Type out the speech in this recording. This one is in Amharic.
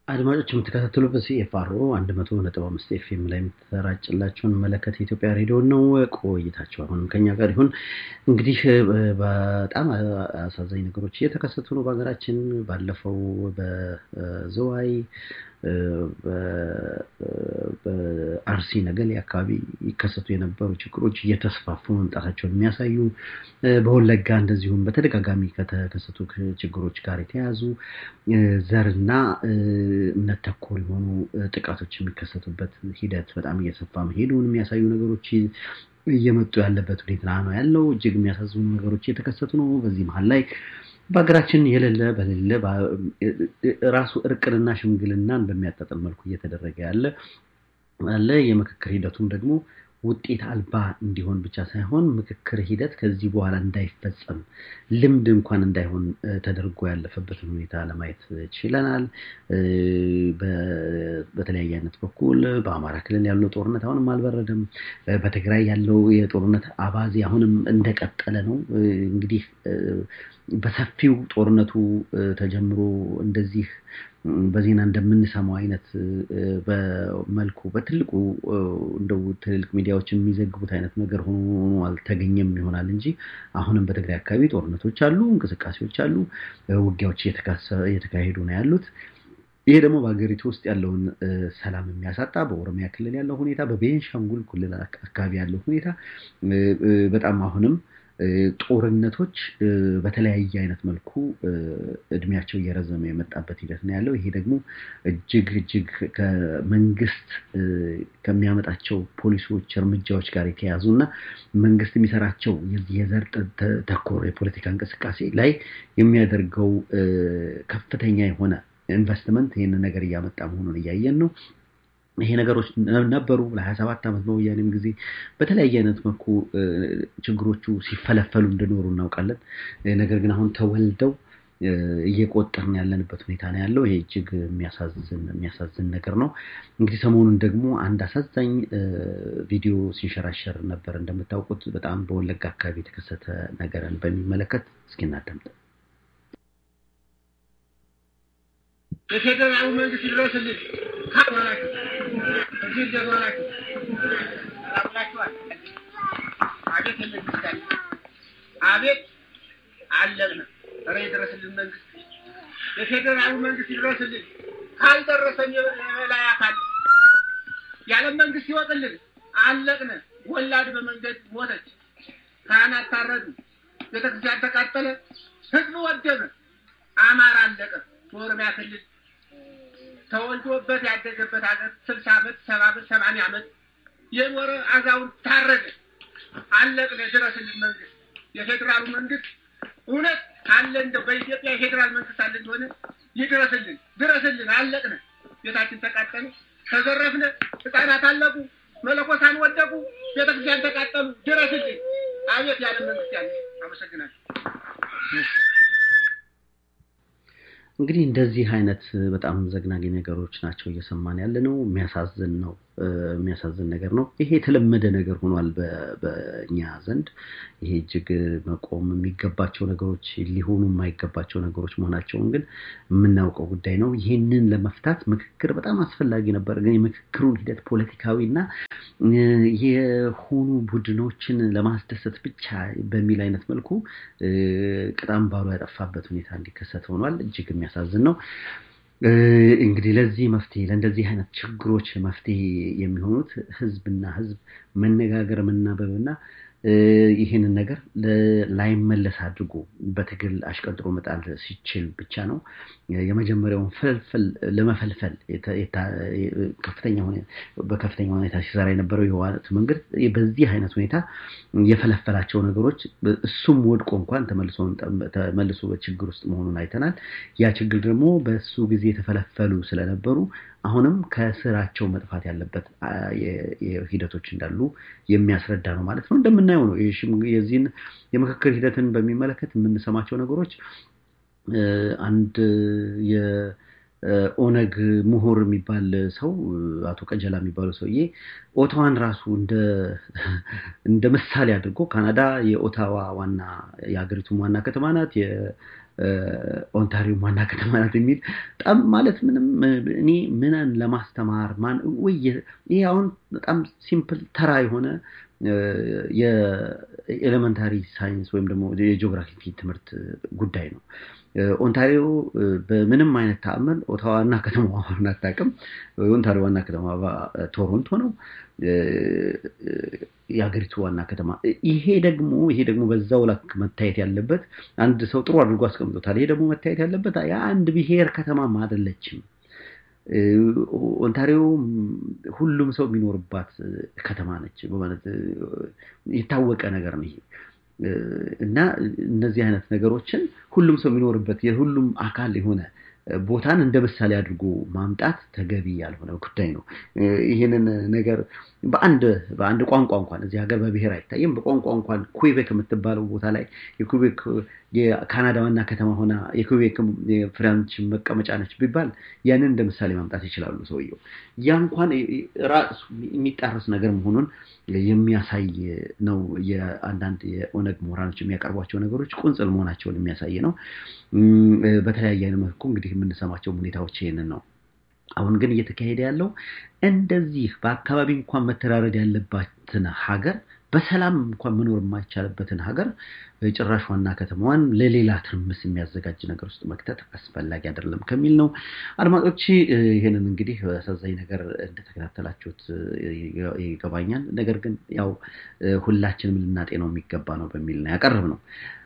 አድማጮች የምትከታተሉት ሲኤፍአርኦ አንድ መቶ ነጥብ አምስት ኤፍኤም ላይ የምትሰራጭላችሁን መለከት የኢትዮጵያ ሬዲዮ ነው። ቆይታቸው አሁንም ከኛ ጋር ይሁን። እንግዲህ በጣም አሳዛኝ ነገሮች እየተከሰቱ ነው በሀገራችን። ባለፈው በዝዋይ በአርሲ ነገሌ አካባቢ ይከሰቱ የነበሩ ችግሮች እየተስፋፉ መምጣታቸውን የሚያሳዩ በወለጋ እንደዚሁም በተደጋጋሚ ከተከሰቱ ችግሮች ጋር የተያያዙ ዘርና እምነት ተኮር የሆኑ ጥቃቶች የሚከሰቱበት ሂደት በጣም እየሰፋ መሄዱን የሚያሳዩ ነገሮች እየመጡ ያለበት ሁኔታ ነው ያለው። እጅግ የሚያሳዝኑ ነገሮች እየተከሰቱ ነው። በዚህ መሀል ላይ በሀገራችን የሌለ በሌለ ራሱ እርቅንና ሽምግልናን በሚያጣጥል መልኩ እየተደረገ ያለ አለ። የምክክር ሂደቱም ደግሞ ውጤት አልባ እንዲሆን ብቻ ሳይሆን ምክክር ሂደት ከዚህ በኋላ እንዳይፈጸም ልምድ እንኳን እንዳይሆን ተደርጎ ያለፈበትን ሁኔታ ለማየት ችለናል። በተለያየ አይነት በኩል በአማራ ክልል ያለው ጦርነት አሁንም አልበረደም። በትግራይ ያለው የጦርነት አባዜ አሁንም እንደቀጠለ ነው። እንግዲህ በሰፊው ጦርነቱ ተጀምሮ እንደዚህ በዜና እንደምንሰማው አይነት በመልኩ በትልቁ እንደው ትልልቅ ሚዲያዎች የሚዘግቡት አይነት ነገር ሆኖ አልተገኘም ይሆናል እንጂ አሁንም በትግራይ አካባቢ ጦርነቶች አሉ፣ እንቅስቃሴዎች አሉ፣ ውጊያዎች እየተካሄዱ ነው ያሉት። ይሄ ደግሞ በሀገሪቱ ውስጥ ያለውን ሰላም የሚያሳጣ በኦሮሚያ ክልል ያለው ሁኔታ፣ በቤንሻንጉል ክልል አካባቢ ያለው ሁኔታ በጣም አሁንም ጦርነቶች በተለያየ አይነት መልኩ እድሜያቸው እየረዘመ የመጣበት ሂደት ነው ያለው። ይሄ ደግሞ እጅግ እጅግ ከመንግስት ከሚያመጣቸው ፖሊሲዎች፣ እርምጃዎች ጋር የተያዙ እና መንግስት የሚሰራቸው የዘር ተኮር የፖለቲካ እንቅስቃሴ ላይ የሚያደርገው ከፍተኛ የሆነ ኢንቨስትመንት ይህንን ነገር እያመጣ መሆኑን እያየን ነው። ይሄ ነገሮች ነበሩ ለሀያ ሰባት ዓመት በወያኔም ጊዜ በተለያየ አይነት መልኩ ችግሮቹ ሲፈለፈሉ እንደኖሩ እናውቃለን። ነገር ግን አሁን ተወልደው እየቆጠርን ያለንበት ሁኔታ ነው ያለው። ይሄ እጅግ የሚያሳዝን ነገር ነው። እንግዲህ ሰሞኑን ደግሞ አንድ አሳዛኝ ቪዲዮ ሲንሸራሸር ነበር። እንደምታውቁት በጣም በወለጋ አካባቢ የተከሰተ ነገርን በሚመለከት እስኪ እናዳምጥ። የፌደራሉ መንግስት ይድረስልን ካላችሁ እዚህ ደማላችሁ አብላችኋል። አቤት መንግስት አቤት አለቅነ ኧረ ይድረስልን መንግስት የፌደራሉ መንግስት ይድረስልን። ካልደረሰን የበላይ አካል የዓለም መንግስት ይወጥልን። አለቅነ ወላድ በመንገድ ሞተች፣ ካህናት ታረዱ፣ ቤተክርስቲያን ተቃጠለ፣ ህዝብ ወደመ፣ አማራ አለቀ። በኦሮሚያ ክልል ተወልዶበት ያደገበት ሀገር ስልሳ ዓመት ሰባ ዓመት ሰማንያ ዓመት የኖረ አዛውንት ታረገ። አለቅነ ድረስልን መንግስት የፌዴራሉ መንግስት እውነት አለ እንደው በኢትዮጵያ የፌዴራል መንግስት አለ እንደሆነ ይድረስልን፣ ድረስልን። አለቅነ ቤታችን ተቃጠለ፣ ተዘረፍነ፣ ህፃናት አለቁ፣ መለኮሳን ወደቁ፣ ቤተክርስቲያን ተቃጠሉ። ድረስልን። አቤት ያለ መንግስት ያለ። አመሰግናለሁ። እንግዲህ እንደዚህ አይነት በጣም ዘግናኝ ነገሮች ናቸው እየሰማን ያለ ነው። የሚያሳዝን ነው። የሚያሳዝን ነገር ነው። ይሄ የተለመደ ነገር ሆኗል በእኛ ዘንድ። ይሄ እጅግ መቆም የሚገባቸው ነገሮች ሊሆኑ የማይገባቸው ነገሮች መሆናቸውን ግን የምናውቀው ጉዳይ ነው። ይህንን ለመፍታት ምክክር በጣም አስፈላጊ ነበር። ግን የምክክሩን ሂደት ፖለቲካዊ እና የሆኑ ቡድኖችን ለማስደሰት ብቻ በሚል አይነት መልኩ ቅጣም ባሉ ያጠፋበት ሁኔታ እንዲከሰት ሆኗል። እጅግ የሚያሳዝን ነው። እንግዲህ ለዚህ መፍትሄ ለእንደዚህ አይነት ችግሮች መፍትሄ የሚሆኑት ህዝብና ህዝብ መነጋገር መናበብና ይህንን ነገር ላይመለስ አድርጎ በትግል አሽቀንጥሮ መጣል ሲችል ብቻ ነው። የመጀመሪያውን ፍልፍል ለመፈልፈል በከፍተኛ ሁኔታ ሲሰራ የነበረው የህወሓት መንግስት በዚህ አይነት ሁኔታ የፈለፈላቸው ነገሮች እሱም ወድቆ እንኳን ተመልሶ በችግር ውስጥ መሆኑን አይተናል። ያ ችግር ደግሞ በእሱ ጊዜ የተፈለፈሉ ስለነበሩ አሁንም ከስራቸው መጥፋት ያለበት ሂደቶች እንዳሉ የሚያስረዳ ነው ማለት ነው። እንደምናየው ነው የዚህን የምክክር ሂደትን በሚመለከት የምንሰማቸው ነገሮች አንድ ኦነግ ምሁር የሚባል ሰው አቶ ቀጀላ የሚባለው ሰውዬ ኦታዋን ራሱ እንደ ምሳሌ አድርጎ ካናዳ የኦታዋ ዋና የሀገሪቱም ዋና ከተማ ናት። ኦንታሪዮ ዋና ከተማ ናት የሚል በጣም ማለት ምንም እኔ ምንን ለማስተማር ማን ወይ ይሄ አሁን በጣም ሲምፕል ተራ የሆነ የኤሌመንታሪ ሳይንስ ወይም ደግሞ የጂኦግራፊ ትምህርት ጉዳይ ነው። ኦንታሪዮ በምንም አይነት ተአምር ኦታዋ ዋና ከተማ ሆን አታውቅም። የኦንታሪዮ ዋና ከተማ ቶሮንቶ ነው፣ የሀገሪቱ ዋና ከተማ። ይሄ ደግሞ ይሄ ደግሞ በዛው ላክ መታየት ያለበት አንድ ሰው ጥሩ አድርጎ አስቀምጦታል። ይሄ ደግሞ መታየት ያለበት የአንድ ብሔር ከተማም አይደለችም። ኦንታሪዮ ሁሉም ሰው የሚኖርባት ከተማ ነች። በማለት የታወቀ ነገር ነው ይሄ እና እነዚህ አይነት ነገሮችን ሁሉም ሰው የሚኖርበት የሁሉም አካል የሆነ ቦታን እንደ ምሳሌ አድርጎ ማምጣት ተገቢ ያልሆነ ጉዳይ ነው። ይህንን ነገር በአንድ በአንድ ቋንቋ እንኳን እዚህ ሀገር በብሔር አይታይም። በቋንቋ እንኳን ኩዌቤክ የምትባለው ቦታ ላይ የኩዌቤክ የካናዳ ዋና ከተማ ሆና የኩዌቤክ የፍራንች መቀመጫ ነች ቢባል ያንን እንደ ምሳሌ ማምጣት ይችላሉ ሰውየው። ያ እንኳን ራሱ የሚጣረስ ነገር መሆኑን የሚያሳይ ነው። የአንዳንድ የኦነግ ምሁራኖች የሚያቀርቧቸው ነገሮች ቁንጽል መሆናቸውን የሚያሳይ ነው። በተለያየ አይነት መልኩ እንግዲህ የምንሰማቸው ሁኔታዎች ይህንን ነው። አሁን ግን እየተካሄደ ያለው እንደዚህ በአካባቢ እንኳን መተዳደር ያለባትን ሀገር በሰላም እንኳን መኖር የማይቻልበትን ሀገር ጭራሽ ዋና ከተማዋን ለሌላ ትርምስ የሚያዘጋጅ ነገር ውስጥ መክተት አስፈላጊ አይደለም ከሚል ነው። አድማጮች ይህንን እንግዲህ አሳዛኝ ነገር እንደተከታተላችሁት ይገባኛል። ነገር ግን ያው ሁላችንም ልናጤነው የሚገባ ነው በሚል ነው ያቀረብ ነው።